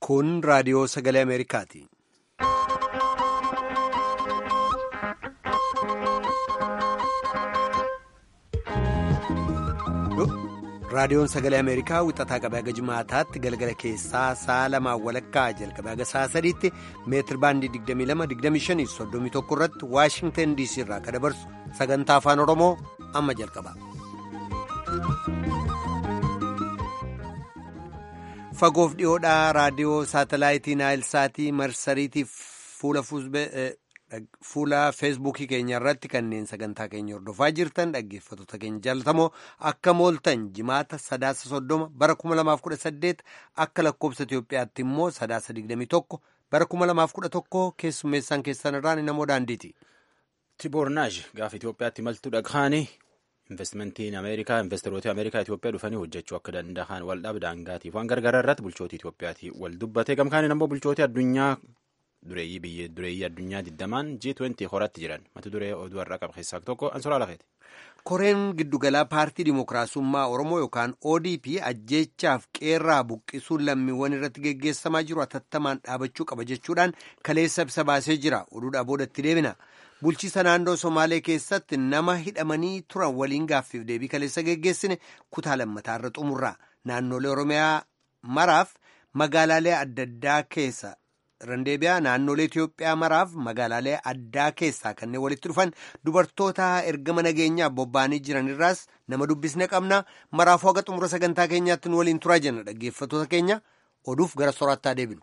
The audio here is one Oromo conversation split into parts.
Kun raadiyoo sagalee Ameerikaati. Raadiyoon sagalee Ameerikaa wixataa qabee haga jimaataatti galgala keessaa sa'a lamaan walakkaa jalqabee haga sa'a sadiitti meetir baandii 22-25-31 irratti Waashingtan DC irraa kan dabarsu sagantaa afaan Oromoo amma jalqaba. Fagoof dhiyoodhaa raadiyoo saatalaayitii Naayilsaatii marsariitiif fuula feesbuukii keenya irratti kanneen sagantaa keenya hordofaa jirtan dhaggeeffattoota keenya jaalatamoo akka mooltan jimaata sadaasa soddoma bara 2018 akka lakkoobsa Itoophiyaatti immoo sadaasa 21 bara 2011 keessummeessaan keessan irraan namoo daandiiti. Tiboornaaj gaafa Itoophiyaatti maltuu dhaghaanii investimentiin Ameerikaa investoroota Ameerikaa Itoophiyaa dhufanii hojjechuu akka danda'an waldhaab daangaatiif waan gargaaraa irratti bulchootii Itoophiyaati wal dubbate gamkaaniin ammoo bulchootii addunyaa dureeyyii biyya dureeyyii addunyaa digdamaan G20 horatti jiran mata duree oduu har'a qaba keessaa tokko ansoraa lafeeti. Koreen giddugalaa paartii Dimookiraasummaa Oromoo yookaan ODP ajjeechaaf qeerraa buqqisuun lammiiwwan irratti geggeessamaa jiru atattamaan dhaabachuu qaba jechuudhaan kaleessa ibsa baasee jira. Oduudhaa boodatti deebina. Bulchiisa naannoo Somaalee keessatti nama hidhamanii turan waliin gaaffiif deebii kaleessa geggeessine kutaa lammataarra xumurra. Naannolee Oromiyaa maraaf magaalaalee adda addaa keessa. Randeebiyaa naannolee Itoophiyaa maraaf magaalaalee addaa keessaa kanneen walitti dhufan dubartoota ergama nageenyaaf bobba'anii jiran irraas nama dubbisne qabna. Maraafuu haga xumura sagantaa keenyaatti nu waliin turaa jenna dhaggeeffattoota keenya oduuf gara soraattaa deebinu.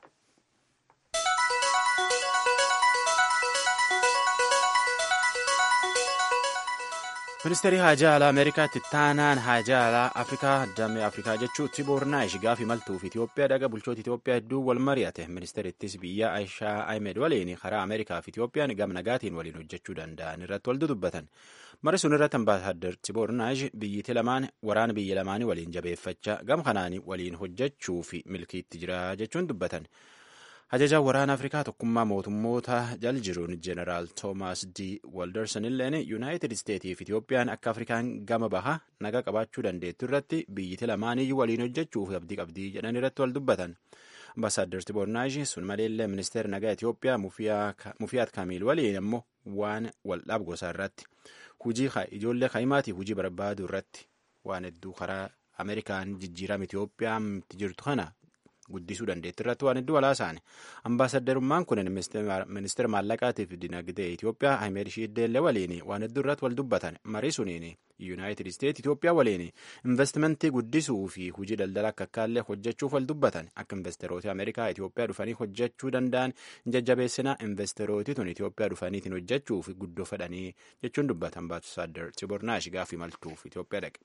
ministeerri haajaa alaa ameerikaatti taanaan haajaa alaa afrikaa damee afrikaa jechuu tiboornaash gaafa imaltuuf itiyoophiyaa dhaga bulchoota itiyoophiyaa hedduu wal mari'ate ministeerittis biyya aishaa ahimed waliin karaa ameerikaa fi itiyoophiyaan gam nagaatiin waliin hojjechuu danda'an irratti wal dubbatan mari sun irratti ambaasaaddar tiboornaash biyyiti lamaan waraana biyya lamaanii waliin jabeeffachaa gam kanaanii waliin hojjechuu fi milkiitti jira jechuun dubbatan. Ajajaan waraana Afrikaa tokkummaa mootummoota jal jiruun Jeneraal Toomaas D. Walderson illeen Yuunaayitid Isteetii fi Itiyoophiyaan akka Afrikaan gama bahaa naga qabaachuu dandeettu irratti biyyiti lamaaniyyuu waliin hojjechuuf abdii qabdii jedhan irratti wal dubbatan. Ambaasaadder Tiboornaash sun maleellee ministeera nagaa Itiyoophiyaa Mufiyaat Kaamiil waliin ammoo waan waldhaab gosaa irratti hujii ijoollee kaa'imaati hujii barbaaduu irratti waan hedduu karaa Ameerikaan jijjiirama Itiyoophiyaa itti jirtu kana guddisuu dandeetti irratti waan hedduu walaasaani ambaasaddarummaan kun ministeera maallaqaatiif dinagdee Itoophiyaa Ahimed Shiiddeellee waliin waan hedduu irratti wal dubbatan marii suniin yuunaayitid isteet Itoophiyaa waliin investimentii guddisuu fi hujii daldala akka akkaallee hojjechuuf wal dubbatan akka investerooti Ameerikaa Itoophiyaa dhufanii hojjechuu danda'an jajjabeessinaa investerooti tun Itoophiyaa dhufaniitiin hojjechuuf guddoo fedhanii jechuun dubbatan ambaasadder Tibornaash gaafii maltuuf Itoophiyaa dhaqe.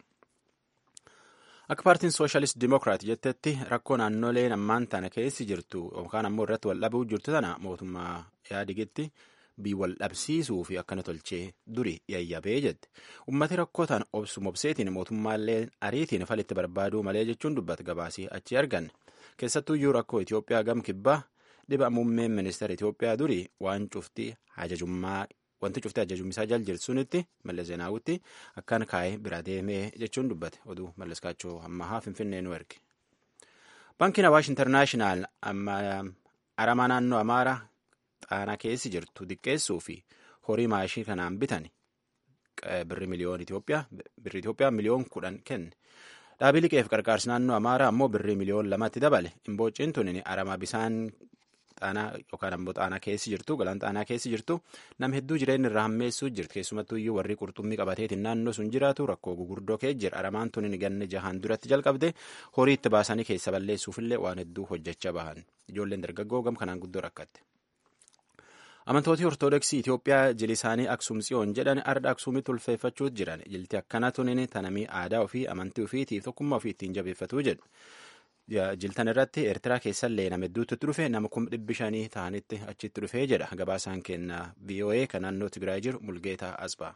Akka paartiin sooshalist dimokiraat jettetti rakkoo naannoleen ammaan tana keessi jirtu yookaan ammoo irratti wal dhabuu jirtu tana mootummaa yaadigitti bii wal dhabsiisuu fi akkana tolchee duri yayyabee jette. Ummati rakkoo tan obsu mobseetiin mootummaallee ariitiin falitti barbaaduu malee jechuun dubbata gabaasii achi arganne. Keessattuyyuu rakkoo Itoophiyaa gam kibbaa dhiba muummeen ministeera Itoophiyaa duri waan cufti ajajummaa wanti cufti ajajummisaa jal jirtu sunitti mallas zeenaawutti akkaan kaa'ee bira deemee jechuun dubbate oduu mallas kaachoo ammahaa finfinnee nu erge. Baankiin Awaash Intarnaashinaal aramaa naannoo Amaaraa xaanaa keessi jirtu diqqeessuu fi horii maashii kanaan bitan birri miliyoon Itoophiyaa birri Itoophiyaa miliyoon kudhan kenne. Dhaabii liqeef qarqaarsi naannoo Amaaraa ammoo birri miliyoon lamatti dabale. Imboociin tuni aramaa bisaan xaanaa yookaan ammoo xaanaa keessi jirtu galaan xaanaa keessi jirtu nam hedduu jireenya irraa hammeessuu jirti keessumattuu iyyuu warri qurxummii qabateetiin naannoo sun jiraatu rakkoo gugurdoo kee jira aramaan tun ganne jahaan duratti jalqabde horii itti baasanii keessa balleessuufillee waan hedduu hojjechaa bahan ijoolleen dargaggoo gam kanaan guddoo rakkatte. Amantooti Ortoodooksii Itoophiyaa jili isaanii Aksuum Tsiyoon jedhan arda Aksuumitti ulfeeffachuu jiran jilti akkana tunin tanamii aadaa ofii amantii ofiitiif tokkummaa ofii ittiin jabeeffatuu jedhu. jiltan irratti eertiraa keessallee nama hedduutti dhufe nama kuma dhibbi shanii ta'anitti achitti dhufee jedha gabaasaan kenna voa kan naannoo tigraay jiru mulgeetaa asbaa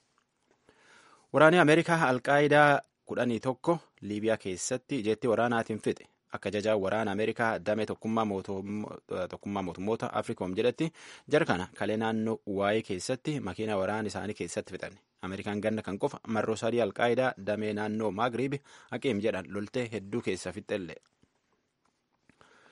waraanni ameerikaa alqaayidaa kudhanii tokko liibiyaa keessatti jeetti waraanaatiin fixe akka jajaa waraana ameerikaa damee tokkummaa mootummoota afrikoom jedhetti jara kana kalee naannoo waayee keessatti makiina waraana isaanii keessatti fixan ameerikaan ganna kan qofa marroo sadii alqaayidaa damee naannoo maagriib haqeem jedhan loltee hedduu keessa fixxelle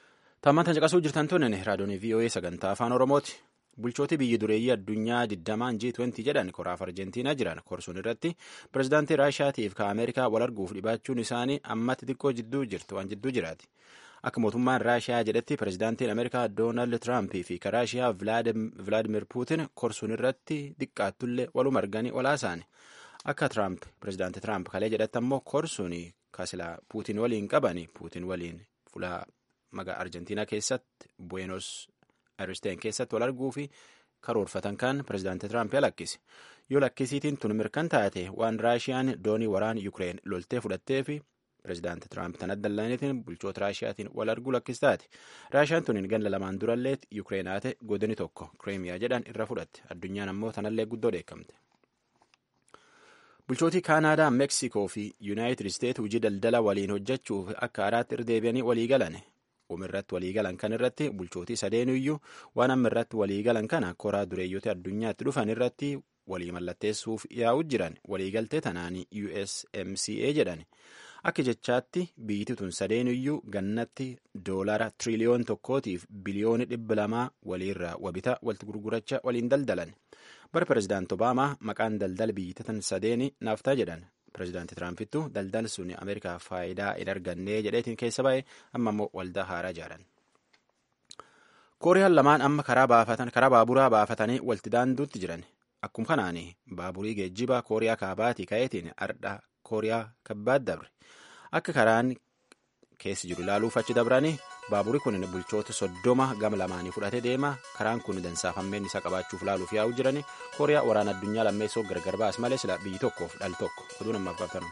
Tammaan caqasuu jirtan tunin raadiyoon VOA sagantaa afaan Oromooti. Bulchooti biyyi dureeyyii addunyaa 20 G20 jedhan koraaf Arjentiinaa jiran korsuun irratti pirezidaantii Raashiyaatiif ka Ameerikaa wal arguuf dhibaachuun isaanii ammatti xiqqoo jidduu jirtu waan jidduu jiraati. Akka mootummaan Raashiyaa jedhetti pirezidaantiin Ameerikaa Doonaald Tiraampii fi ka Raashiyaa Vilaadimir Puutin korsuun irratti xiqqaattullee waluma arganii olaasaani. Akka Tiraamp pirezidaantii Tiraamp kalee jedhatti ammoo korsuun kasilaa Puutin waliin qabani Puutin waliin fuula magaa Arjentiinaa keessatti Buenos Aristeen keessatti wal arguu fi karoorfatan kan pirezidaantii Tiraamp lakkise. Yoo lakkisiitiin tun mirkan taate waan Raashiyaan doonii waraan Yukireen loltee fudhattee fi pirezidaantii Tiraamp tan addallaniitiin bulchoota Raashiyaatiin wal arguu lakkistaati. Raashiyaan tuniin ganda lamaan durallee Yukireenaate godini tokko Kireemiyaa jedhan irra fudhatte. Addunyaan ammoo tanallee guddoo dheekkamte. Bulchootii Kaanaadaa, Meeksikoo fi Yuunaayitid Isteet hojii daldala waliin hojjechuuf akka haaraatti irra deebi'anii walii galan. Uumirratti walii galan kan irratti bulchootii sadeenuyyuu waan amma irratti walii galan kana koraa dureeyyoota addunyaatti dhufan irratti walii mallatteessuuf yaa'u jiran waliigaltee tanaanii USMCA jedhan. Akka jechaatti biyyi tun sadeenuyyuu gannatti doolara tiriliyoon tokkootiif biliyooni dhibba lamaa waliirraa wabita walitti gurguracha waliin daldalan. Bara pirezidaanti Obaamaa maqaan daldala biyyi tan sadeeni naaftaa jedhan. Pireezidaantii Tiraampitu daldalli sun Ameerikaaf faayidaa hin arganne jedheetiin keessa ba'e amma immoo waldaa haaraa ijaaran. Kooriyaan lamaan amma karaa baafatan karaa baaburaa baafatanii walitti daanduutti jiran. Akkuma kanaan baaburii geejjibaa Kooriyaa kaabaatii ka'eetiin ardha Kooriyaa kabbaat dabre. Akka karaan keessi jiru ilaaluuf achi dabranii baaburii kun bulchoota soddoma gama lamaanii fudhatee deema. Karaan kun dansaafameen isa qabaachuuf ilaaluuf yaa'u jirani. Kooriyaa waraana addunyaa lammeessoo gargar baas malee sila biyyi tokkoof dhal tokko. Oduu namaaf qabtanu.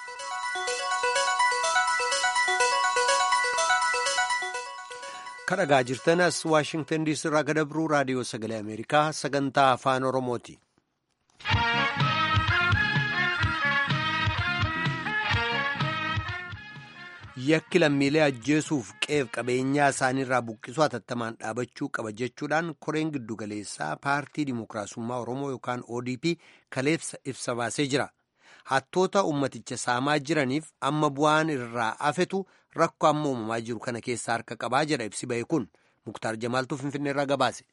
kadhagaa jirtan as waashingtan diisii irraa gadabruu raadiyoo sagalee ameerikaa sagantaa afaan oromooti. yakki lammiilee ajjeesuuf qeef qabeenyaa isaaniirraa buqqisuu hatattamaan dhaabachuu qaba jechuudhaan koreen giddugaleessaa paartii dimookiraasummaa oromoo yookaan odp kaleessa ibsa baasee jira hattoota ummaticha saamaa jiraniif amma bu'aan irraa afetu rakkoo amma uumamaa jiru kana keessaa harka qabaa jedha ibsi ba'e kun muktaar jamaaltuu finfinneerraa gabaase.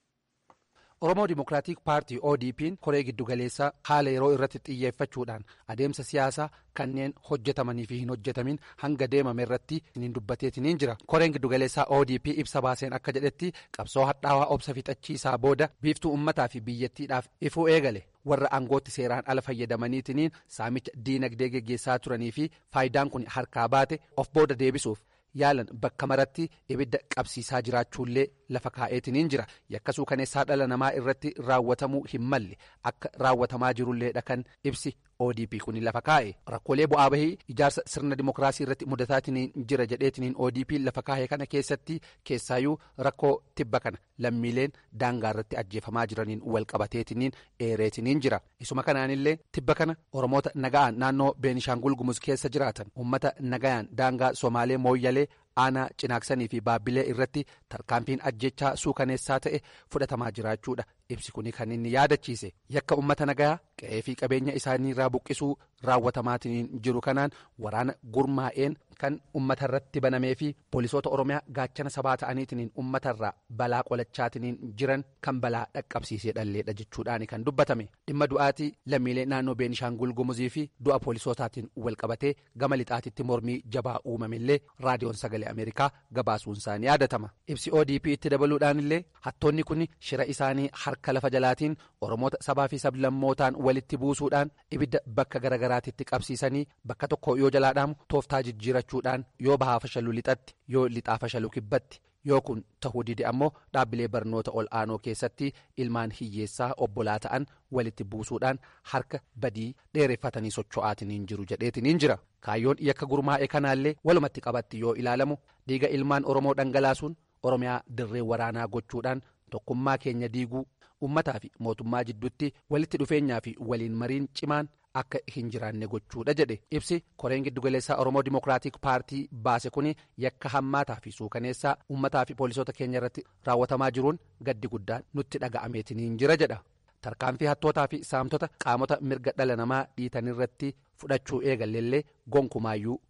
Oromoo Dimookiraatik Paartii ODP'n koree giddugaleessaa haala yeroo irratti xiyyeeffachuudhaan adeemsa siyaasaa kanneen hojjetamanii fi hin hojjetamin hanga deemame irratti hin dubbateetiniin jira. Koreen giddugaleessaa ODP ibsa baaseen akka jedhetti qabsoo hadhaawaa obsa fixachiisaa booda biiftuu uummataa fi biyyattiidhaaf ifuu eegale. warra aangootti seeraan ala fayyadamaniitiniin saamicha diinagdee geggeessaa turanii fi faayidaan kun harkaa baate of booda deebisuuf yaalan bakka maratti ibidda qabsiisaa jiraachuullee lafa kaa'eetiniin jira yakkasuu kaneessaa dhala namaa irratti raawwatamuu hin malle akka raawwatamaa jirulleedha kan ibsi odp kun lafa kaa'e rakkoolee bu'aa bahii ijaarsa sirna dimookiraasii irratti mudataatiin jira jedheetiniin odp lafa kaa'e kana keessatti keessaayyuu rakkoo tibba kana lammiileen daangaa irratti ajjeefamaa jiraniin wal qabateetiniin eereetiniin jira isuma kanaanillee tibba kana oromoota naga'aan naannoo beenishaangul gumuz keessa jiraatan ummata nagayaan daangaa somaalee mooyyalee aanaa cinaaksanii fi baabbilee irratti tarkaanfiin ajjechaa suukaneessaa ta'e fudhatamaa jiraachuudha ibsi kuni kan inni yaadachiise yakka ummata nagayaa qe'ee fi qabeenya isaaniirraa buqqisuu raawwatamaatiin jiru kanaan waraana gurmaa'een kan ummata irratti banamee fi poolisoota oromiyaa gaachana sabaa ta'aniitiin ummatarraa balaa qolachaatiin jiran kan balaa dhaqqabsiisee dhalleedha jechuudhaan kan dubbatame dhimma du'aatii lammiilee naannoo beenishaangul gumuzii fi du'a poolisootaatiin wal qabatee gama lixaatitti mormii jabaa uumamillee raadiyoon sagalee ameerikaa gabaasuun isaanii yaadatama ibsi odp itti dabaluudhaan illee hattoonni kun shira isaanii harka lafa jalaatiin oromoota sabaa fi sablammootaan walitti buusuudhaan ibidda bakka garagaraatitti qabsiisanii bakka tokko yoo jalaadhaamu tooftaa jijjiirachuudhaan yoo bahaa fashalu lixatti yoo lixaa fashalu kibbatti yoo kun tahuu dide ammoo dhaabbilee barnoota ol aanoo keessatti ilmaan hiyyeessaa obbolaa ta'an walitti buusuudhaan harka badii dheereffatanii socho'aatiniin jiru jedheetiniin jira kaayyoon yakka gurmaa'e kanaallee walumatti qabatti yoo ilaalamu dhiiga ilmaan oromoo dhangalaasuun oromiyaa dirree waraanaa gochuudhaan tokkummaa keenya diiguu ummataa fi mootummaa jidduutti walitti dhufeenyaa fi waliin mariin cimaan akka hin jiraanne gochuudha jedhe ibsi koreen giddugaleessaa oromoo dimookiraatik paartii baase kun yakka hammaataa fi suukaneessaa ummataa fi poolisoota keenya irratti raawwatamaa jiruun gaddi guddaan nutti dhaga'ameetiniin jira jedha tarkaanfii hattootaa fi saamtota qaamota mirga dhala namaa dhiitanirratti fudhachuu eegalleellee gonkumaayyuu kan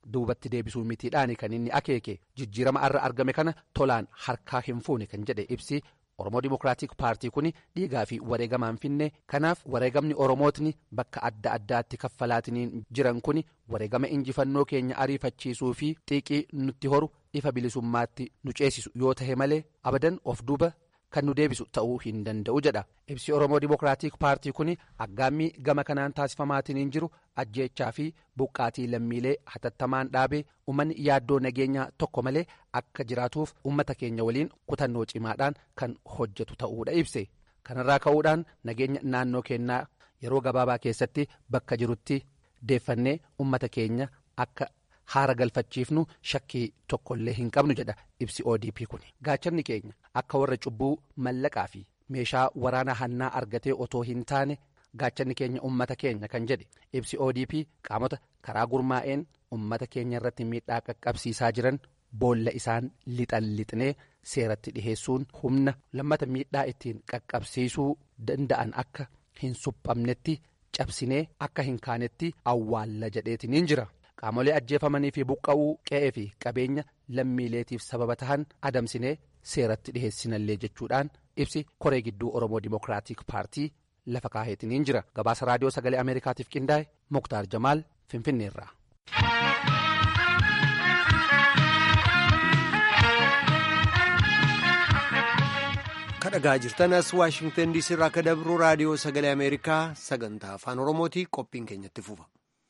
duubatti deebisuu mitiidhaan kan inni akeeke jijjiirama irra argame kana tolaan harkaa hin fuune kan jedhe ibsi. Oromoo Dimookiraatik Paartii kun dhiigaa fi wareegamaan finne kanaaf wareegamni Oromootni bakka adda addaatti kaffalaatiniin jiran kun wareegama injifannoo keenya ariifachiisuu fi xiiqii nutti horu ifa bilisummaatti nu ceesisu yoo tahe malee abadan of duuba kan nu deebisu ta'uu hin danda'u jedha. Ibsi Oromoo Dimookiraatik Paartii kun aggaammii gama kanaan taasifamaatiin jiru ajjeechaa fi buqqaatii lammiilee hatattamaan dhaabee uummanni yaaddoo nageenyaa tokko malee akka jiraatuuf uummata keenya waliin kutannoo cimaadhaan kan hojjetu ta'uudha ibse. Kanarraa ka'uudhaan nageenya naannoo keenyaa yeroo gabaabaa keessatti bakka jirutti deeffannee uummata keenya akka haara galfachiifnu shakkii tokkollee hin qabnu jedha ibsi ODP kun. Gaachanni keenya akka warra cubbuu mallaqaa fi meeshaa waraana hannaa argatee otoo hin taane gaachanni keenya ummata keenya kan jedhe ibsi ODP qaamota karaa gurmaa'een ummata keenya irratti miidhaa qaqqabsiisaa jiran boolla isaan lixan lixnee seeratti dhiheessuun humna lammata miidhaa ittiin qaqqabsiisuu danda'an akka hin suphamnetti cabsinee akka hin kaanetti awwaalla jedheetiniin jira. Qaamolee ajjeefamanii fi buqqa'uu qe'ee fi qabeenya lammiileetiif sababa tahan adamsinee seeratti dhiheessinallee jechuudhaan ibsi koree gidduu Oromoo Dimookiraatik Paartii lafa kaaheetiniin jira. Gabaasa raadiyoo sagalee Ameerikaatiif qindaa'e Muktaar Jamaal Finfinneerraa. kadhagaa jirtan as waashingtan diisii irraa akka dabru raadiyoo sagalee ameerikaa sagantaa afaan oromooti qophiin keenyatti fufa.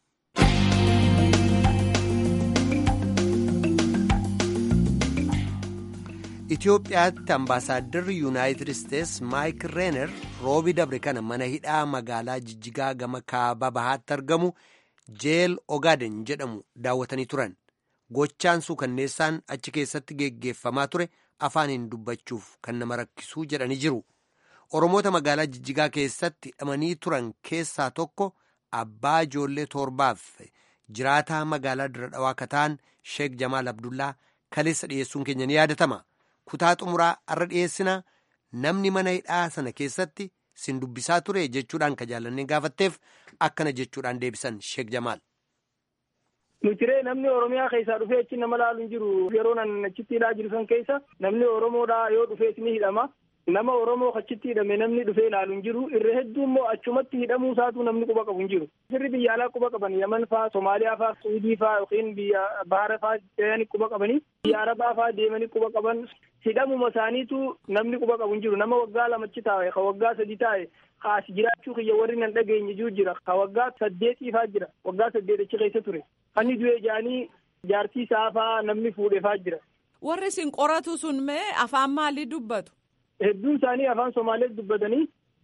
Itoophiyaatti ambaasaaddarri yuunaayitid isteets maayik reener roobi dabre kana mana hidhaa magaalaa jijjigaa gama kaaba bahaatti argamu jeel ogaaden jedhamu daawwatanii turan gochaan suukanneessaan achi keessatti geggeeffamaa ture afaaniin dubbachuuf kan nama rakkisuu jedhanii jiru oromoota magaalaa jijjigaa keessatti hidhamanii turan keessaa tokko abbaa ijoollee torbaaf jiraataa magaalaa dira dhawaa kataan sheek jamaal abdullaa kaleessa dhiyeessuun keenya ni yaadatama. kutaa xumuraa arra dhiyeessina namni mana hidhaa sana keessatti sin dubbisaa ture jechuudhaan ka jaallannee gaafatteef akkana jechuudhaan deebisan sheek jamaal. Nutiree namni Oromiyaa keessaa dhufee achi nama laalu hin jiru yeroo nan achitti hidhaa jiru san keessa namni Oromoodhaa yoo dhufee ni hidhama. Nama Oromoo achitti hidhame namni dhufee ilaalu hin jiru irra hedduu immoo achumatti hidhamuu isaatu namni quba qabu hin jiru. Sirri biyya alaa quba qaban Yaman faa, Somaaliyaa faa, Suudii faa yookiin biyya Bahara faa deemanii quba qabanii biyya Arabaa faa deemanii quba qaban hidhamuma isaaniitu namni quba qabu hin jiru. Nama waggaa lamachi taa'e, ka waggaa sadi taa'e, kaas jiraachuu kiyya warri nan dhageenye jiru jira. Ka waggaa saddeetii faa jira. Waggaa saddeet achi keessa ture. Kan du'e jaanii jaartii isaa faa namni fuudhee faa jira. Warri isin qoratu sun mee afaan maalii dubbatu? Hedduun isaanii afaan Somaalees dubbatanii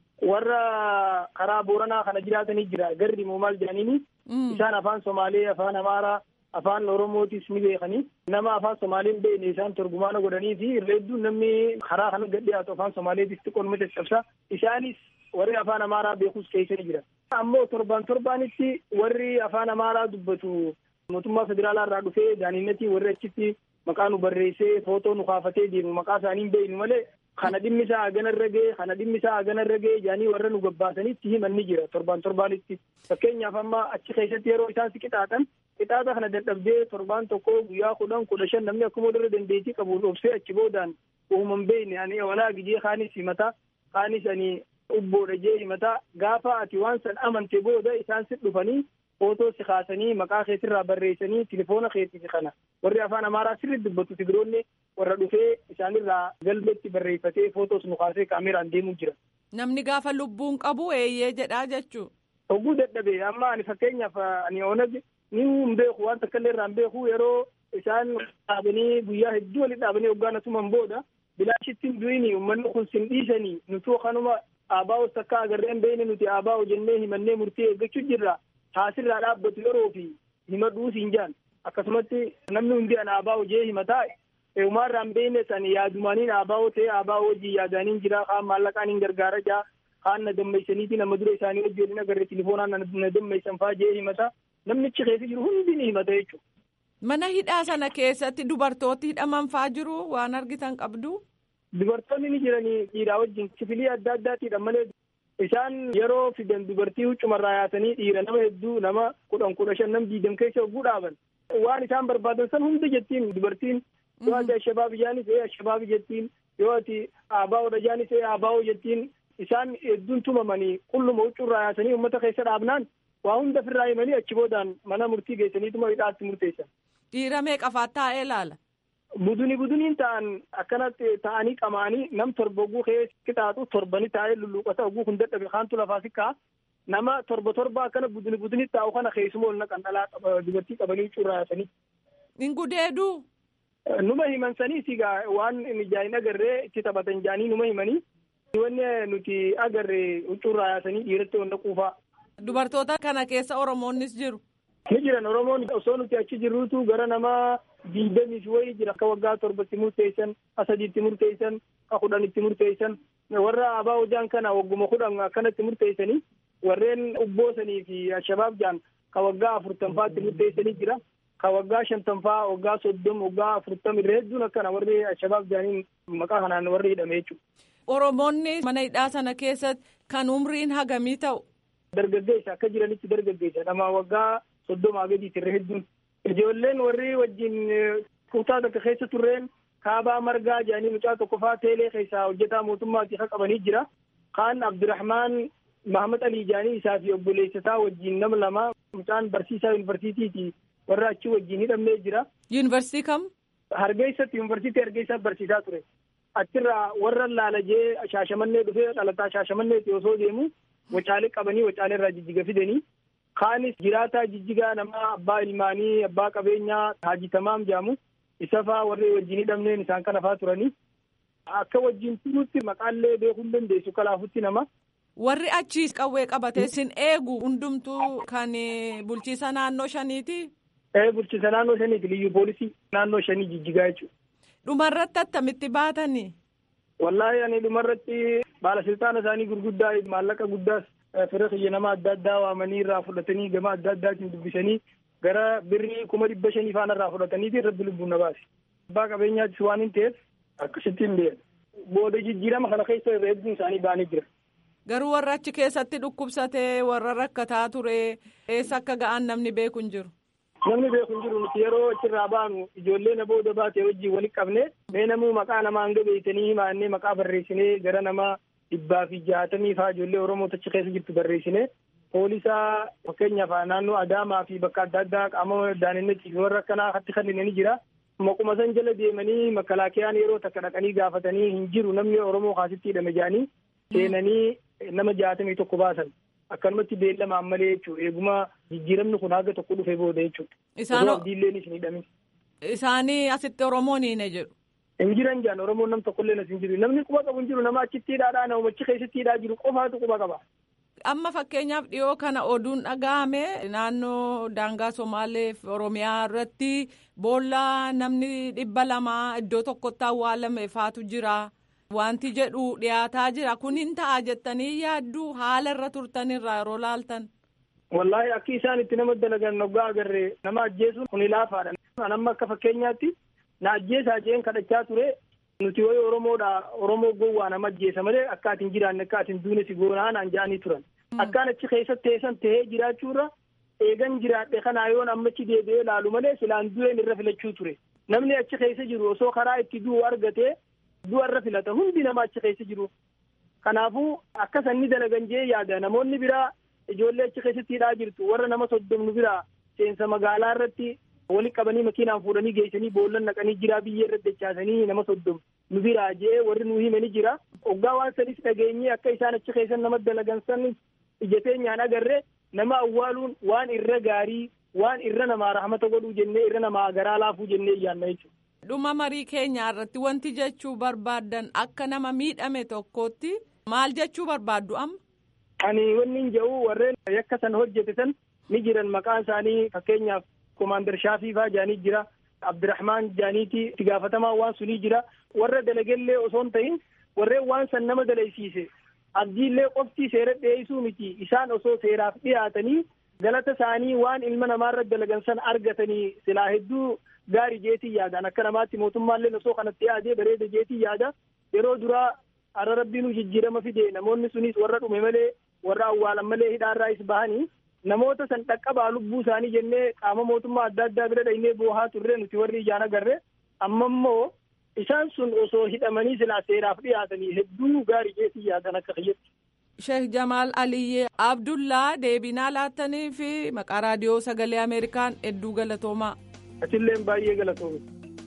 warra karaa Booranaa kana jiraatanii jira. Garri moo maal jedhaniini. Isaan afaan Somaalee, afaan Amaaraa, afaan Oromootis ni beekanii. Nama afaan Somaalee hin beekne isaan turjumaana godhanii fi irra hedduun namni karaa kana gad dhiyaatu afaan Somaaleetis xiqqoon caccabsa. Isaanis warri afaan Amaaraa beekus keessa ni jira. Ammoo torban torbaanitti warri afaan Amaaraa dubbatu mootummaa federaalaa irraa dhufee daaniinnatii warri achitti maqaa nu barreessee footoo nu kaafatee deemu maqaa isaanii hin beeknu malee kana dhimmi isaa hagana irra ga'e kana dhimmi isaa hagana irra ga'e jedhanii warra nu gabbaasanitti himan ni jira torban torbaanitti fakkeenyaaf amma achi keessatti yeroo isaan si qixaaxan qixaaxa kana dadhabdee torbaan tokko guyyaa kudhan kudha shan namni akkuma irra dandeettii qabu obsee achi boodaan uuman beekne ani walaa gijee kaanis himata kaanis ani ubboodha jee himata gaafa ati waan san amante booda isaan si dhufanii footoo si kaasanii maqaa keetirraa barreessanii tilifoona keetii kana warri afaan amaaraa sirri dubbatu tigiroonni warra dhufee isaanirraa galmeetti barreeffatee footoos nu kaasee kaameraan deemuu jira. Namni gaafa lubbuun qabu eeyyee jedhaa jechuu. Hogguu dadhabe amma ani fakkeenyaaf ani onag ni hin beeku waan takka irraa hin beeku yeroo isaan dhaabanii guyyaa hedduu walitti dhaabanii hoggaan asuman booda bilaashitti hin du'ini uummanni kun sin dhiisanii nutuu kanuma aabaa'os takka agarreen beeyne nuti aabaa'o jennee himannee murtii eeggachuu jirra. taasirraa dhaabbatu yeroo fi himadhuu siin jaan akkasumatti namni hundi an aabaa'o jee himataa uumaarraan beekne san yaadumaniin aabaa'oo ta'e aabaa'oo wajjin yaadaniin jira kaan maallaqaan hin gargaara jaa kaan na dammeessaniiti nama dura isaanii wajjin hin agarre tilifoonaan na dammeessan faa jee himata namnichi keessa jiru hundi ni himata jechuudha. Mana hidhaa sana keessatti dubartooti hidhaman faa jiru waan argitan qabdu. Dubartoonni ni jiranii dhiiraa wajjin kifilii adda addaatiidha malee isaan yeroo fidan dubartii huccumarraa yaasanii dhiira nama hedduu nama kudhan kudha shan nam diidam keessa hogguu dhaaban waan isaan barbaadan san hunda jettiin dubartiin yoo ati ashabaabi jaanis ee ashabaabi jettiin yoo ati aabaa'oodha jaanis ee aabaa'oo jettiin isaan hedduun tumamanii qulluma huccuurraa yaasanii uummata keessa dhaabnaan waa hunda ofirraa himanii achi boodaan mana murtii geessaniituma hidhaatti murteessan. Dhiira meeqafaat taa'ee ilaala? Buduni buduniin ta'an akkanatti ta'anii qamaanii nam torba oguu keessa qixaaxu torbani taa'ee lulluuqata oguu kun dadhabe kaantu lafaa sikkaa nama torba torba akkana buduni buduni taa'u kana keessuma ol naqan dhalaa dubartii qabanii huccuurraa yaasanii. Hin gudeeduu? Numa himan sanii sigaa waan mijaa'in agarree itti taphatan jaanii numa himanii wanni nuti agarre huccuurraa yaasanii dhiiratti wanta quufaa. Dubartoota kana keessa Oromoonnis jiru. Ni jiran Oromoon osoo nuti achi jirruutu gara nama diidamiif wayii jira akka waggaa torbatti murteessan ka sadiitti murteessan ka kudhanitti murteessan warra abaa hojaan kana wagguma kudhan akkanatti murteessanii warreen ubboosanii fi shabaab jaan ka waggaa afurtanfaatti murteessanii jira. ka waggaa shantanfaa waggaa soddom waggaa afurtam irra hedduun akkana warri shabaab jaaniin maqaa kanaan warri hidhame jechuudha. Oromoonni mana hidhaa sana keessatti kan umriin hagamii ta'u. Dargaggeessa akka jiranitti dargaggeessa nama waggaa soddomaa gadiiti irra hedduun. Ijoolleen warri wajjin kutaa tokko keessa turreen kaabaa margaa jaanii mucaa tokko faa teelee keessaa hojjetaa mootummaati ka qabanii jira. Kaan Abdurrahmaan Mahamad Alii jaanii isaa fi obboleessa isaa wajjin nama lama mucaan barsiisaa yuunivarsiitiiti. warra achi wajjin hidhamee jira. Yuunivarsiitii kam? Hargeessatti yuunivarsiitii Hargeessaa barsiisaa ture. Achirraa warra laalajee shaashamannee dhufee dhalataa shaashamanneeti osoo deemu wacaalee qabanii wacaalee irraa jijjiga fidanii. Kaanis jiraataa jijjigaa nama abbaa ilmaanii abbaa qabeenyaa Haaji Tamaam jedhamu isa faa warri wajjin hidhamneen isaan kana faa turanii. Akka wajjin turuutti maqaallee beekuu hin dandeessu kalaafutti nama. Warri achi qawwee qabatee sin eegu hundumtuu kan bulchiisa naannoo shaniiti. Ee bulchiisa naannoo shaniiti liyyuu poolisii naannoo shanii jijjigaa jechuudha. Dhumarratti attamitti baatanii? Wallaahi ani dhumarratti baalasiltaana isaanii gurguddaa maallaqa guddaas fira kiyya nama adda addaa waamanii irraa fudhatanii gama adda addaatiin dubbisanii gara birrii kuma dhibba shanii faana irraa fudhataniiti irratti lubbuun na baase. Abbaa qabeenyaattis waan hin ta'eef akkasitti hin deemu. Booda jijjiirama kana keessa irra hedduun isaanii ba'anii jira. Garuu warra achi keessatti dhukkubsatee warra rakkataa ture eessa akka ga'an namni beeku hin jiru. Namni beeku hin jiru nuti yeroo achirraa baanu ijoollee na booda baate wajjin walitti qabne mee namuu maqaa namaa hanga beektanii himaannee maqaa barreessinee gara nama dhibbaa fi jaatamii faa ijoollee Oromoo achi keessa jirtu barreessinee poolisaa fakkeenyaaf naannoo Adaamaa fi bakka adda addaa qaama daanennetti warra akkanaa hatti kanneen jira. Maquma san jala deemanii makalaakiyaan yeroo takka dhaqanii gaafatanii hin jiru namni Oromoo kaasitti hidhame jedhanii seenanii nama jaatamii tokko baasan. akkanumatti beellamaan malee jechuudha eeguma jijjiiramni kun haga tokko dhufe booda jechuudha. Isaan abdiilleen isin hidhamin. Isaanii asitti Oromoon hiine jedhu. Hin jiran jaan Oromoon nam tokkollee as hin jiru namni quba qabu hin jiru nama achitti hidhaadhaa nama achi keessatti hidhaa jiru qofaatu quba qaba. Amma fakkeenyaaf dhiyoo kana oduun dhaga'ame naannoo daangaa Somaalee fi Oromiyaa irratti boolla namni dhibba lama iddoo tokkotti awwaalame faatu jira. Wanti jedhu dhiyaataa jira kun hin ta'a jettanii yaadduu haala irra turtanirraa yeroo laaltan. Wallaahi akki isaan itti nama dalagan noggaa agarre nama ajjeesuun kun ilaafaadha. Amma akka fakkeenyaatti na ajjeesaa jeen kadhachaa ture nuti wayi Oromoodha Oromoo gowwaa nama ajjeesa malee akka ati hin jiraanne akka ati hin duune si goonaa naan ja'anii turan. Akkaan achi keessa teessan tahee jiraachuurra eegan jiraadhe kanaa yoon ammachi deebi'ee laalu malee silaan du'een irra filachuu ture. Namni achi keessa jiru osoo karaa itti du'u argatee du'a irra filata hundi nama achi keessa jiru. Kanaafuu akka sanni dalagan jee yaada namoonni biraa ijoollee achi keessatti hidhaa jirtu warra nama soddomnu biraa seensa magaalaa irratti wali qabanii makiinaan fuudhanii geessanii boollan naqanii jiraa biyyee irratti dachaasanii nama soddom nu biraa jee warri nu himani jira. Oggaa waan sanis dhageenyee akka isaan achi keessa nama dalagan sanis ijateenyaan agarre nama awwaaluun waan irra gaarii waan irra namaa rahmata godhuu jennee irra namaa garaa laafuu jennee yaanna jechuudha. Dhuma marii keenyaa irratti wanti jechuu barbaaddan akka nama miidhame tokkootti maal jechuu barbaaddu amma? Ani wanni hin jedhu warreen yakka san hojjete san ni jiran maqaan isaanii fakkeenyaaf Komaander Shaafii faa jaanii jira. Abdirahmaan jaaniiti itti gaafatamaa waan sunii jira. Warra dalagellee osoo hin ta'in warreen waan san nama dalaysiise. Abdiillee qofti seera dhiyeessuu miti isaan osoo seeraaf dhiyaatanii galata isaanii waan ilma namaarra dalagan san argatanii silaa hedduu gaarii jeetii yaadaan akka namaatti mootummaallee osoo kanatti yaadee bareeda jeetii yaada yeroo duraa har'a rabbiinuu jijjiirama fide namoonni sunis warra dhume malee warra awwaalan malee hidhaarraa is bahanii namoota san dhaqqabaa lubbuu isaanii jennee qaama mootummaa adda addaa bira dhaynee boohaa turre nuti warri ijaan agarre amma immoo isaan sun osoo hidhamanii silaa seeraaf dhiyaatanii hedduu gaarii jeetii yaadan akka kiyyetti. Sheek Jamaal Aliyyee Abdullaa deebinaa laattanii fi maqaa raadiyoo sagalee Ameerikaan hedduu galatoomaa. Atilleen baay'ee galatoome.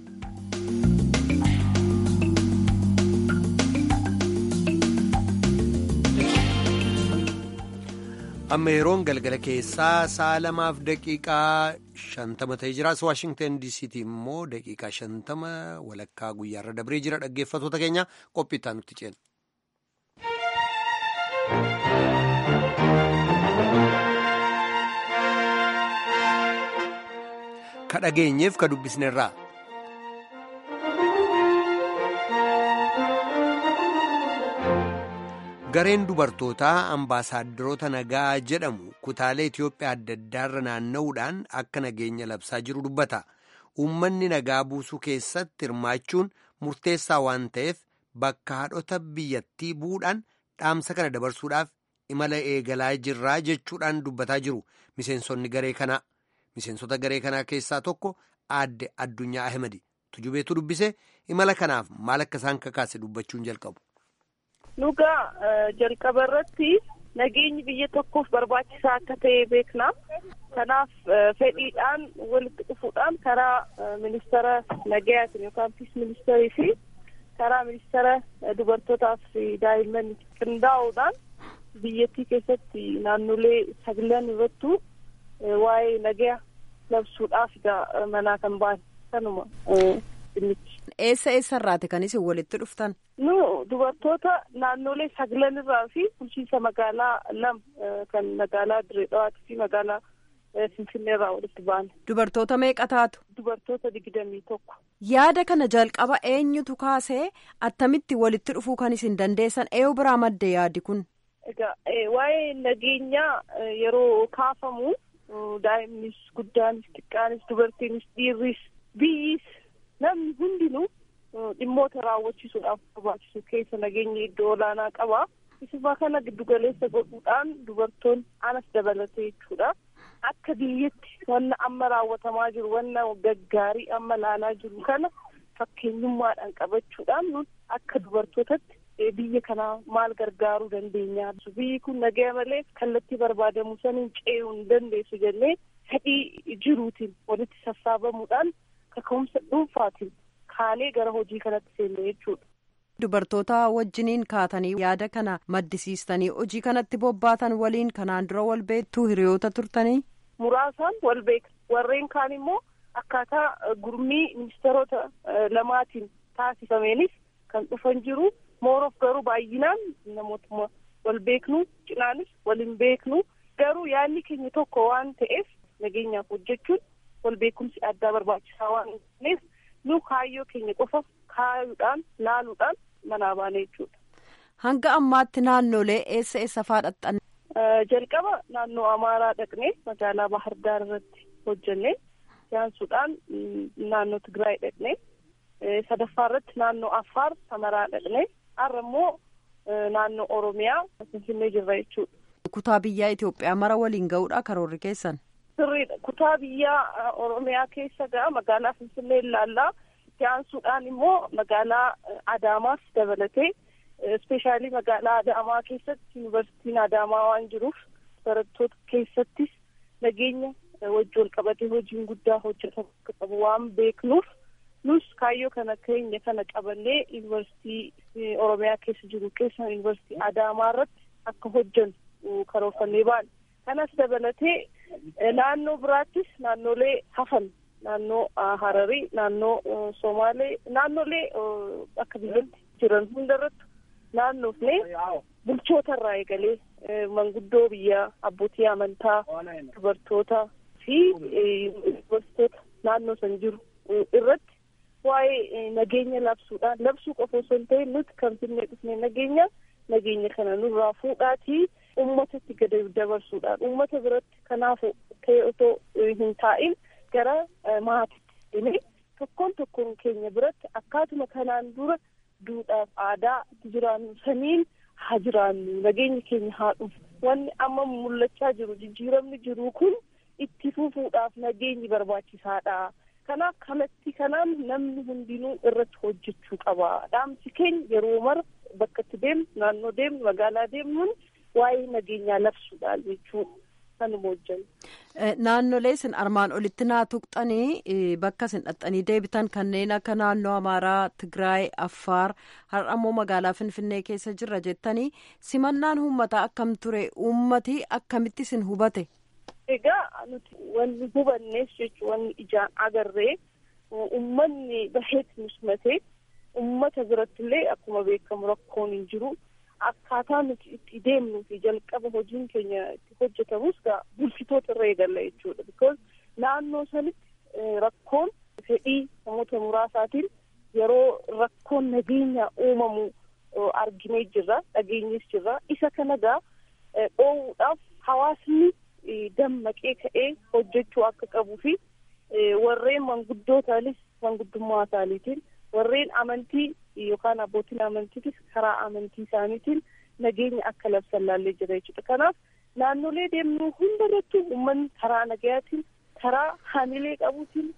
amma yeroon galgala keessaa sa'a lamaaf daqiiqaa shantama ta'ee jira as waashingtan diisiitii immoo daqiiqaa shantama walakkaa guyyaarra dabree jira dhaggeeffatoota keenya qophiittaa nutti ceena. ka dhageenyeef ka dubbisnerraa. gareen dubartootaa ambaasaadarota nagaa jedhamu kutaalee Itoophiyaa adda addaarra naanna'uudhaan akka nageenya labsaa jiru dubbata. Uummanni nagaa buusuu keessatti hirmaachuun murteessaa waan ta'eef bakka haadhota biyyattii bu'uudhaan dhaamsa kana dabarsuudhaaf imala eegalaa jirraa jechuudhaan dubbataa jiru miseensonni garee kanaa. Miseensota garee kanaa keessaa tokko aadde Addunyaa Ahmadi. Tujubeetu dubbise imala kanaaf maal akka isaan kakaase dubbachuun jalqabu. Dhugaa jalqaba irratti nageenyi biyya tokkoof barbaachisaa akka ta'e beekna. Kanaaf fedhiidhaan walitti dhufuudhaan karaa ministeera nagayaatiin yookaan piis ministeerii fi karaa ministeera dubartootaaf fi daa'imman qindaa'uudhaan biyyattii keessatti naannolee sagalan irrattu waa'ee nagaya labsuudhaaf manaa kan ba'an kanuma. Eessa eessarraati kan isin walitti dhuftan? Nu dubartoota naannolee sagalan irraa fi bulchiinsa magaalaa lama kan magaalaa Direedhawaatii fi magaalaa Finfinnee irraa walitti ba'an. Dubartoota meeqa taatu? Dubartoota digdamii tokko. Yaada kana jalqaba eenyutu kaasee attamitti walitti dhufuu kan isin dandeessan eenyu biraa madde yaadi kun? Egaa waa'ee nageenyaa yeroo kaafamu daa'imnis guddaanis xiqqaanis dubartiinis dhiirris biyyis namni hundinuu dhimmoota raawwachiisuudhaaf barbaachisu keessa nageenya iddoo olaanaa qaba. Isuma kana giddugaleessa godhuudhaan dubartoonni anas dabalatee jechuudha. Akka biyyatti wanna amma raawwatamaa jiru wanna gaggaarii amma laalaa jiru kana fakkeenyummaadhaan qabachuudhaan nun akka dubartootatti biyya kana maal gargaaruu dandeenya. Biyyi kun nagaya malee kallattii barbaadamu saniin ce'uu hin dandeessu jennee fedhii jiruutiin walitti sassaabamuudhaan kaka'umsa dhuunfaatiin kaanee gara hojii kanatti seenne jechuudha. Dubartoota wajjiniin kaatanii yaada kana maddisiistanii hojii kanatti bobbaatan waliin kanaan dura wal beektuu hiriyoota turtanii? Muraasaan wal beekna. Warreen kaan immoo akkaataa gurmii ministeerota lamaatiin taasifameenis kan dhufan jiru. Mooroof garuu baay'inaan namootuma wal beeknu cinaanis waliin beeknu garuu yaadni keenya tokko waan ta'eef nageenyaaf hojjechuun wal beekumsi addaa barbaachisaa waan ta'eef nu kaayyoo keenya qofa kaayuudhaan laaluudhaan manaa baane jechuudha. Hanga ammaatti naannolee eessa eessa faadhattan? Jalqaba naannoo Amaaraa dhaqnee magaalaa Bahar Daar irratti hojjennee yaansuudhaan naannoo Tigraay dhaqnee sadaffaa irratti naannoo Affaar Samaraa dhaqnee har'a immoo naannoo Oromiyaa Finfinnee jirra jechuudha. Kutaa biyyaa Itoophiyaa mara waliin ga'uudha karoorri keessan? Sirriidha. Kutaa biyyaa Oromiyaa keessa ga'a magaalaa Finfinnee ilaallaa. Yaansuudhaan immoo magaalaa Adaamaas dabalatee ispeeshaalii magaalaa Adaamaa keessatti yuunivarsiitiin Adaamaa waan jiruuf barattoota keessattis nageenya wajji wal qabatee hojiin guddaa hojjetamu akka qabu waan beeknuuf nus kaayyoo kana keenya kana qabannee yuunivarsiitii Oromiyaa keessa jiru keessa yuunivarsiitii Adaamaa irratti akka hojjennu karoorfannee baane. Kanas dabalatee naannoo biraattis naannolee hafan naannoo Hararii, naannoo Somaalee, naannolee akka biyyatti jiran hundarratti naannoofnee bulchoota irraa eegalee manguddoo biyyaa, abbootii amantaa, dubartoota fi dubartoota naannoo san jiru irratti waa'ee nageenya labsuudhaan labsuu qofa osoo hin ta'in nuti kan finnee dhufne nageenya nageenya kana nurraa fuudhaatii uummatatti gadi dabarsuudhaan uummata biratti kanaaf ta'e otoo hin taa'in gara maatiitti deemee tokkoon tokkoon keenya biratti akkaatuma kanaan dura duudhaaf aadaa jiraannu saniin haa jiraannu nageenya keenya haa dhufu wanni amma mul'achaa jiru jijjiiramni jiru kun itti fufuudhaaf nageenyi barbaachisaadha. Kanaaf kalatti kanaan namni hundinuu irratti hojjechuu qaba. Dhaamsi keenya yeroo mara bakka itti deemnu naannoo deemnu magaalaa deemnuun waa'ee nageenyaa labsuudhaan jechuudha. Kanuma hojjennu. Naannolee isin armaan olitti naa tuqxanii bakka isin dhaxxanii deebitan kanneen akka naannoo Amaaraa, Tigraay, Affaar har'a immoo magaalaa Finfinnee keessa jirra jettanii simannaan uummataa akkam ture uummati akkamitti isin hubate? Egaa nuti wanni hubannees jechuun wanni ijaan agarree uummanni baheetti nu simate uummata biratti illee akkuma beekamu rakkoon hin jiru. Akkaataa nuti itti deemnuu fi jalqaba hojiin keenya itti hojjetamus gaa bulchitoota irra eegalla jechuudha. Because naannoo sanitti rakkoon fedhii namoota muraasaatiin yeroo rakkoon nageenya uumamu arginee jirra, dhageenyes jirra. Isa kana gaa dhoowwuudhaaf hawaasni dammaqee ka'ee hojjechuu akka qabuu fi warreen manguddootaanis manguddummaa isaaniitiin warreen amantii yookaan abbootiin amantiitis karaa amantii isaaniitiin nageenya akka labsan laallee jira jechuudha. Kanaaf naannolee deemnu hundarrattuu uummanni karaa nagayaatiin karaa hamilee qabuutiin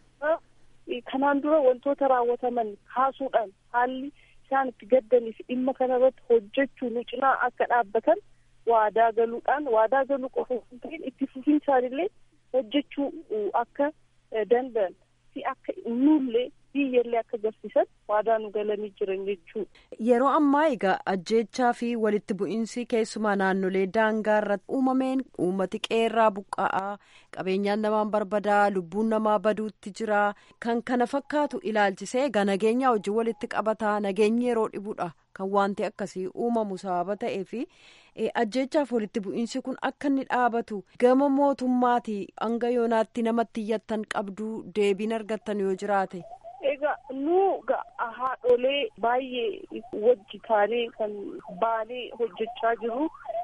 kanaan dura wantoota raawwataman kaasuudhaan haalli isaan itti gaddanii fi dhimma kanarratti hojjechuu nu cinaa akka dhaabbatan waadaa galuudhaan waadaa galuu qofa hin ta'in itti fufiinsaanillee hojjechuu akka danda'an fi akka nullee biyyallee akka garsiisan waadaa nu galanii jiran jechuudha. Yeroo ammaa egaa ajjeechaa fi walitti bu'iinsi keessumaa naannolee daangaa irratti uumameen uummati qeerraa buqqa'aa qabeenyaan namaan barbadaa lubbuun namaa baduutti jira kan kana fakkaatu ilaalchisee egaa nageenyaa wajjin walitti qabataa nageenyi yeroo dhibudha kan wanti akkasii uumamu sababa ta'ee fi ajjeechaaf walitti bu'iinsi kun akka inni dhaabatu gama mootummaati hanga yoonaatti namatti iyyattan qabduu deebiin argattan yoo jiraate. Egaa nu haadholee baay'ee wajji taanee kan baanee hojjechaa jiru.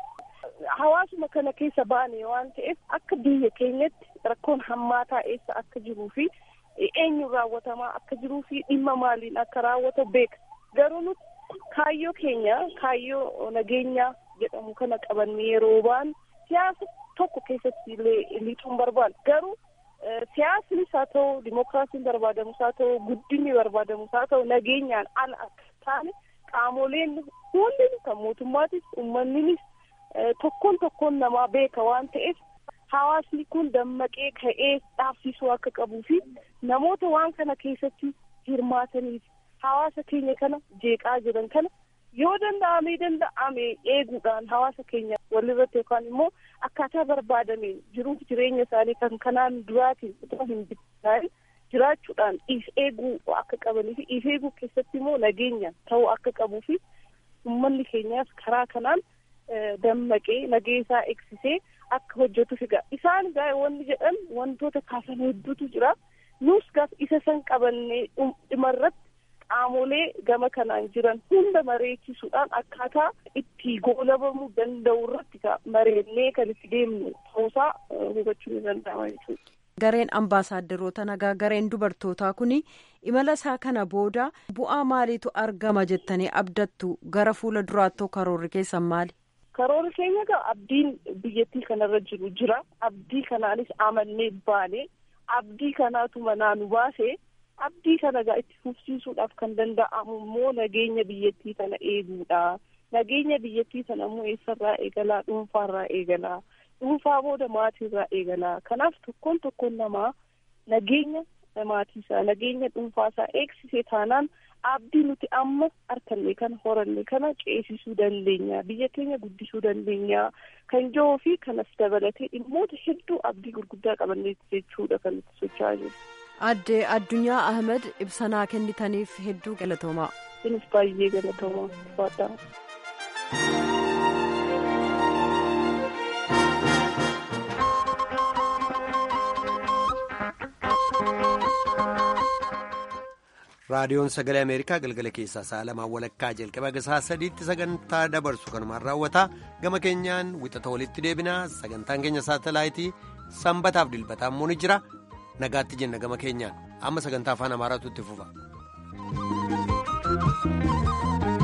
Hawaasuma kana keessa baane waan ta'eef akka biyya keenyatti rakkoon hammaataa eessa akka jiruu fi eenyuun raawwatamaa akka jiruu fi dhimma maaliin akka raawwatu beeka. Garuu nuti kaayyoo keenya kaayyoo nageenyaa jedhamu kana qabannee yeroo baanu siyaasa tokko keessatti illee lixuun barbaadu. Garuu siyaasnis haa ta'u dimokiraasiin barbaadamus haa ta'u guddinni barbaadamus haa ta'u nageenyaan ala akka taane qaamoleen hundi kan mootummaatis uummanninis tokkoon tokkoon namaa beeka waan ta'eef hawaasni kun dammaqee ka'ee dhaabsisuu akka qabuu fi namoota waan kana keessatti hirmaataniif hawaasa keenya kana jeeqaa jiran kana yoo danda'amee danda'ame eeguudhaan hawaasa keenya walirratti yookaan immoo akkaataa barbaadameen jiruuf jireenya isaanii kan kanaan duraatiin utuma hin bittinnaa'in jiraachuudhaan if eeguu akka qabanii fi if eeguu keessatti immoo nageenya ta'uu akka qabuu fi uummanni keenyaas karaa kanaan dammaqee nageessaa eegsisee akka hojjetuuf egaa isaan gaa wanni jedhan wantoota kaasan hedduutu jira nus gaaf isa san qabannee dhumarratti qaamolee gama kanaan jiran hunda mareechisuudhaan akkaataa itti goolabamuu danda'u irratti mareennee kan itti deemnu ta'uusaa hubachuu ni danda'ama jechuudha. Gareen ambaasaadarroota nagaa gareen dubartootaa kun imala isaa kana booda bu'aa maaliitu argama jettanii abdattu gara fuula duraatti karoorri keessan maali? Karoorri keenya egaa abdiin biyyattii kanarra jiru jira. Abdii kanaanis amannee baane abdii kanaatu manaa nu baase abdii kana egaa itti fufsiisuudhaaf kan danda'amu immoo nageenya biyyattii kana eeguudha. Nageenya biyyattii sana immoo eessarraa eegalaa dhuunfaarraa eegalaa. dhuunfaa booda maatiirraa eegalaa kanaaf tokkoon tokkoon namaa nageenya maatiisaa nageenya dhuunfaasaa eegsisee taanaan abdii nuti amma harkanne kana horanne kana ceesisuu dandeenya biyya keenya guddisuu dandeenya kan jiruu fi kanas dabalatee dhimmoota hedduu abdii gurguddaa qabanneeti jechuudha kan nuti socho'aa jiru. Addee Addunyaa Ahmed ibsanaa kennitaniif hedduu galatoomaa. Isinis baay'ee galatoomaa fadhaa. raadiyoon sagalee ameerikaa galgala keessaa sa'a lamaan walakkaa jalqaba gasaa sadiitti sagantaa dabarsu kanumaan raawwata gama keenyaan wixata walitti deebinaa sagantaan keenya saatalaayitii sanbataaf dilbataa immoo ni jira nagaatti jenna gama keenyaan amma sagantaa afaan amaaraatu itti fufa.